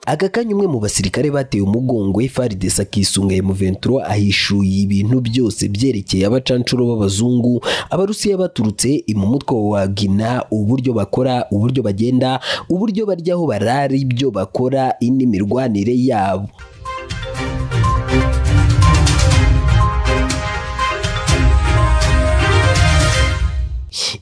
aka kanya umwe mu basirikare bateye umugongo farides akisunga muventuro ahishuye ibintu byose byerekeye abacanshuro b'abazungu abarusiya baturutse mu mutwe wa gina uburyo bakora uburyo bagenda uburyo baryaho barara ibyo bakora indi mirwanire yabo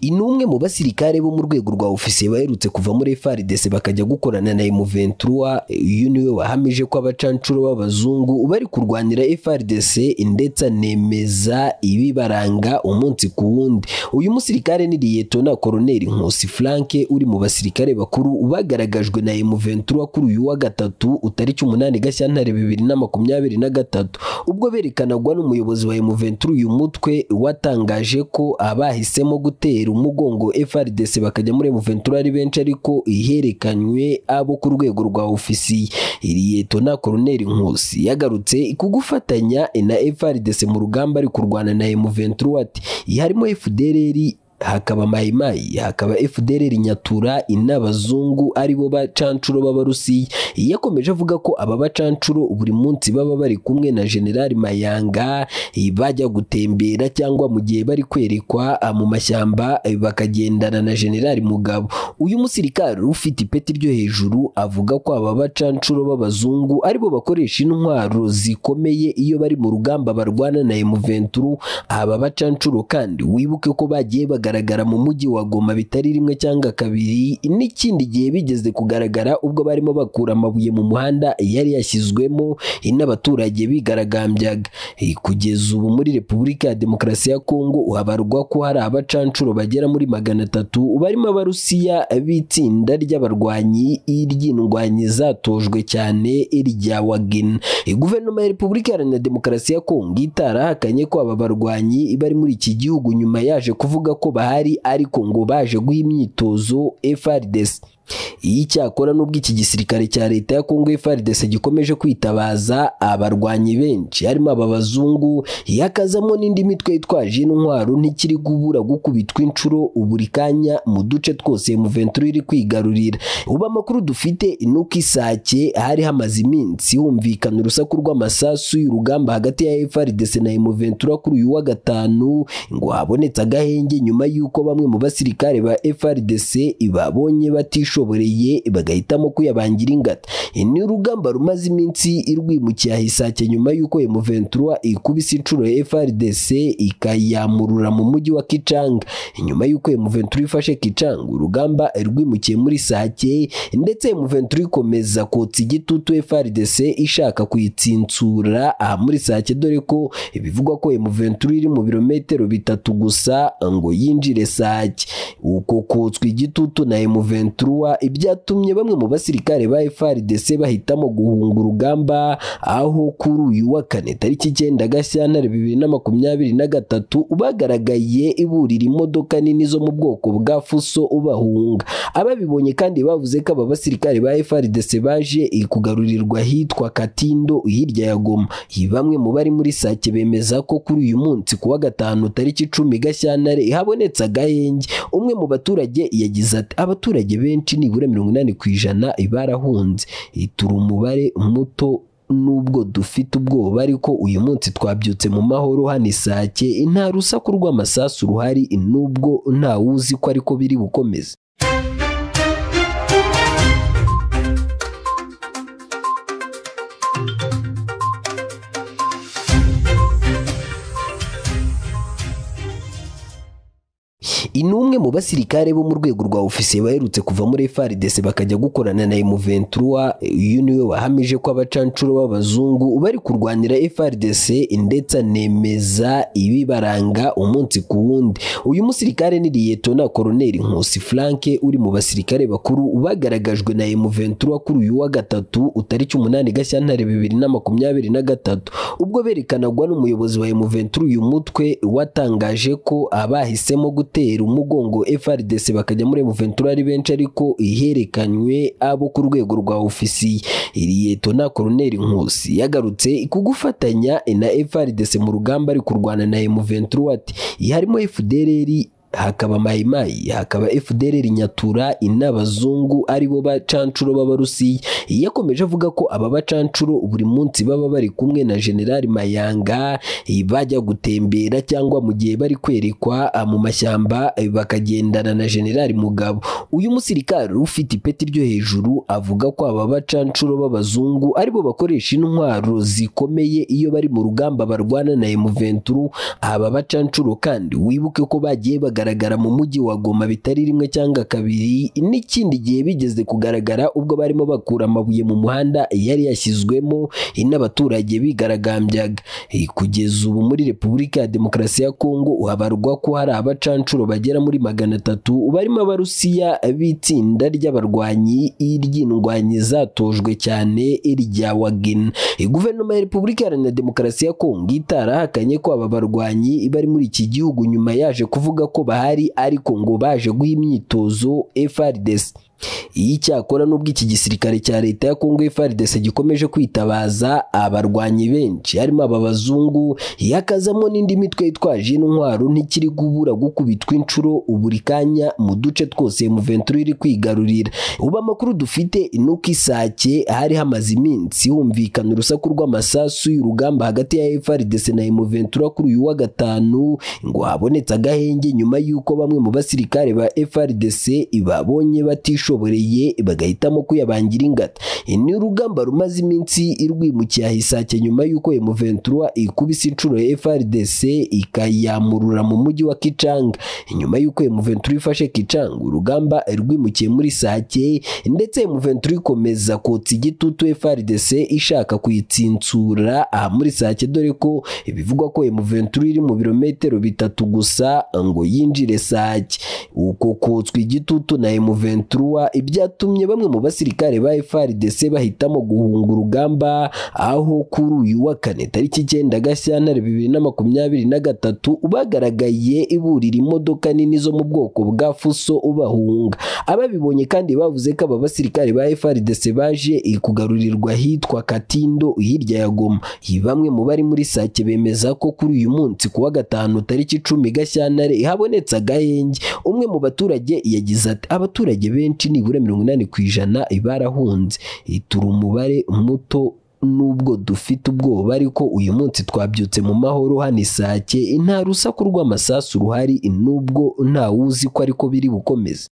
ni umwe mu basirikare bo mu rwego rwa ofisiye baherutse kuva muri FARDC bakajya gukorana na M23 uyu niwe wahamije ko abacancuro b'abazungu bari kurwanira FARDC ndetse anemeza ibibaranga umunsi ku wundi uyu musirikare ni Liyetona Koloneli Nkusi Frank uri mu basirikare bakuru bagaragajwe na M23 kuri uyu wa gatatu utariki umunani Gashyantare bibiri na makumyabiri na gatatu ubwo berekanagwa n'umuyobozi wa M23 uyu mutwe watangaje ko abahisemo gutera umugongo FRDC bakajya muri M23 ari benshi ariko iherekanywe abo ku rwego rwa ofisiye Liyetona Koloneli Nkusi yagarutse ku gufatanya na FRDC mu rugamba ari kurwana na M23 ati harimo FDLR hakaba mayimayi hakaba fdr nyatura in'abazungu aribo bacanshuro b'abarusiya yakomeje avuga ko aba bacanshuro buri munsi baba bari kumwe na generali mayanga bajya gutembera cyangwa mu gihe bari kwerekwa mu mashyamba bakagendana na generali mugabo uyu musirikari ufite ipeti ryo hejuru avuga ko aba bacanshuro b'abazungu aribo bakoresha intwaro zikomeye iyo bari mu rugamba barwana na emuventuru aba bacanshuro kandi wibuke ko bagiye bagaragara kugaragara mu mujyi wa Goma bitari rimwe cyangwa kabiri n'ikindi gihe bigeze kugaragara ubwo barimo bakura amabuye mu muhanda yari yashyizwemo n'abaturage bigaragambyaga kugeza ubu muri Repubulika ya Demokarasi ya Kongo habarwa ko hari abacancuro bagera muri magana atatu barimo abarusiya b'itsinda ry'abarwanyi ry'indwanyi zatojwe cyane irya Wagner guverinoma ya Repubulika Iharanira Demokarasi ya Kongo itarahakanye ko aba barwanyi bari muri iki gihugu nyuma yaje kuvuga ko bahari ariko ngo baje guha imyitozo FRDC iyi cyakora n'ubwo iki gisirikare cya leta ya Kongo FARDC gikomeje kwitabaza abarwanyi benshi harimo aba bazungu yakazamo n'indi mitwe yitwaje intwaro ntikiri kubura gukubitwa inshuro buri kanya mu duce twose M23 iri kwigarurira ubu amakuru dufite nuko isake hari hamaze iminsi humvikana urusaku rw'amasasu y'urugamba hagati ya FARDC na M23 kuri uyu wa gatanu ngo habonetse agahenge nyuma y'uko bamwe mu basirikare ba FARDC babonye batishu batishoboreye bagahitamo kuyabangira ingata ni urugamba rumaze iminsi irwimukira hisake nyuma y'uko M23 ikubise inshuro ya FRDC ikayamurura mu mujyi wa Kichanga nyuma y'uko M23 ifashe Kichanga urugamba rwimukiye muri Sake ndetse M23 ikomeza kotsa igitutu FRDC ishaka kuyitsintsura aha muri Sake dore ko bivugwa ko M23 iri mu birometero bitatu gusa ngo yinjire Sake uko kotswa igitutu na M23 ibyatumye bamwe mu basirikare ba FARDC bahitamo guhunga urugamba aho kuri uyu wa kane tariki icyenda Gashyantare bibiri na makumyabiri na gatatu bagaragaye iburira imodoka nini zo mu bwoko bwa fuso ubahunga ababibonye kandi bavuze ko aba basirikare ba FARDC baje kugarurirwa hitwa Katindo hirya ya Goma bamwe mu bari muri Sake bemeza ko kuri uyu munsi kuwa gatanu tariki icumi Gashyantare habonetse agahenge umwe mu baturage yagize ati abaturage benshi nibura mirongo inani ku ijana barahunze turi umubare muto nubwo dufite ubwoba ariko uyu munsi twabyutse mu mahoro hano isake nta rusaku rw'amasasu ruhari nubwo ntawuzi ko ariko biri bukomeze ni umwe mu basirikare bo mu rwego rwa ofisiye baherutse kuva muri FARDC bakajya gukorana na M23 uyu niwe wahamije ko abacanshuro b'abazungu bari kurwanira FARDC ndetse anemeza ibibaranga umunsi ku wundi uyu musirikare ni Liyetona Koloneli Nkusi Frank uri mu basirikare bakuru bagaragajwe na M23 kuri uyu wa gatatu utariki umunani Gashyantare bibiri na makumyabiri na gatatu ubwo berekanagwa n'umuyobozi wa M23 uyu mutwe watangaje ko abahisemo gutera umugongo FRDC bakajya muri M23 ari benshi ariko iherekanywe abo ku rwego rwa ofisiye Liyetona Koloneli Nkusi yagarutse ku gufatanya na FRDC mu rugamba ari kurwana na M23 ati harimo FDLR hakaba mayimayi hakaba fdr nyatura in'abazungu ari bo bacanshuro b'abarusiya yakomeje avuga ko aba bacanshuro buri munsi baba bari kumwe na generali mayanga bajya gutembera cyangwa mu gihe bari kwerekwa mu mashyamba bakagendana na generali mugabo uyu musirikare ufite ipeti ryo hejuru avuga ko aba bacanshuro b'abazungu aribo bakoresha intwaro zikomeye iyo bari mu rugamba barwana na emuventuru aba bacanshuro kandi wibuke ko bagiye bagaragara mu mujyi wa goma bitari rimwe cyangwa kabiri n'ikindi gihe bigeze kugaragara ubwo barimo bakura amabuye mu muhanda yari yashyizwemo n'abaturage bigaragambyaga kugeza ubu muri repubulika ya demokarasi ya kongo habarwa ko hari abacanshuro bagera muri magana atatu barimo abarusiya b'itsinda ry'abarwanyi ry'indwanyi zatojwe cyane irya wagina guverinoma ya repubulika iharanira demokarasi ya kongo itarahakanye ko aba barwanyi bari muri iki gihugu nyuma yaje kuvuga ko bahari ariko ngo baje guha imyitozo FRDC iyi cyakora nubwo iki gisirikare cya leta ya kongo FARDC gikomeje kwitabaza abarwanyi benshi harimo aba bazungu yakazamo n'indi mitwe yitwaje intwaro ntikiri kubura gukubitwa inshuro buri kanya mu duce twose muventuri iri kwigarurira ubu amakuru dufite ni uko isake hari hamaze iminsi humvikana urusaku rw'amasasu y'urugamba hagati ya FARDC na emuventura kuri uyu wa gatanu ngo habonetse agahenge nyuma y'uko bamwe mu basirikare ba FARDC babonye batishoboye bashoboreye bagahitamo kuyabangira ingata ni urugamba rumaze iminsi rwimukiye ahisake nyuma y'uko emuventura ikubise inshuro ya frdc ikayamurura mu mujyi wa kicanga nyuma y'uko emuventura ifashe kicanga urugamba rwimukiye muri sake ndetse emuventura ikomeza kotsa igitutu frdc ishaka kuyitsintsura aha muri sake dore ko bivugwa ko emuventura iri mu birometero bitatu gusa ngo yinjire sake uko kotswa igitutu na emuventura ibyatumye bamwe mu basirikare ba FARDC bahitamo guhunga urugamba aho kuri uyu wa kane tariki icyenda Gashyantare bibiri na makumyabiri na gatatu bagaragaye iburira imodoka nini zo mu bwoko bwa fuso ubahunga ababibonye kandi bavuze ko aba basirikare ba FARDC baje kugarurirwa hitwa Katindo hirya ya Goma bamwe mu bari muri sake bemeza ko kuri uyu munsi kuwa gatanu tariki icumi Gashyantare habonetse agahenge umwe mu baturage yagize ati abaturage benshi nibura mirongo inani ku ijana barahunze turi umubare muto nubwo dufite ubwoba ariko uyu munsi twabyutse mu mahoro hano isake nta rusaku rw'amasasu ruhari nubwo ntawuzi ko ariko biri bukomeze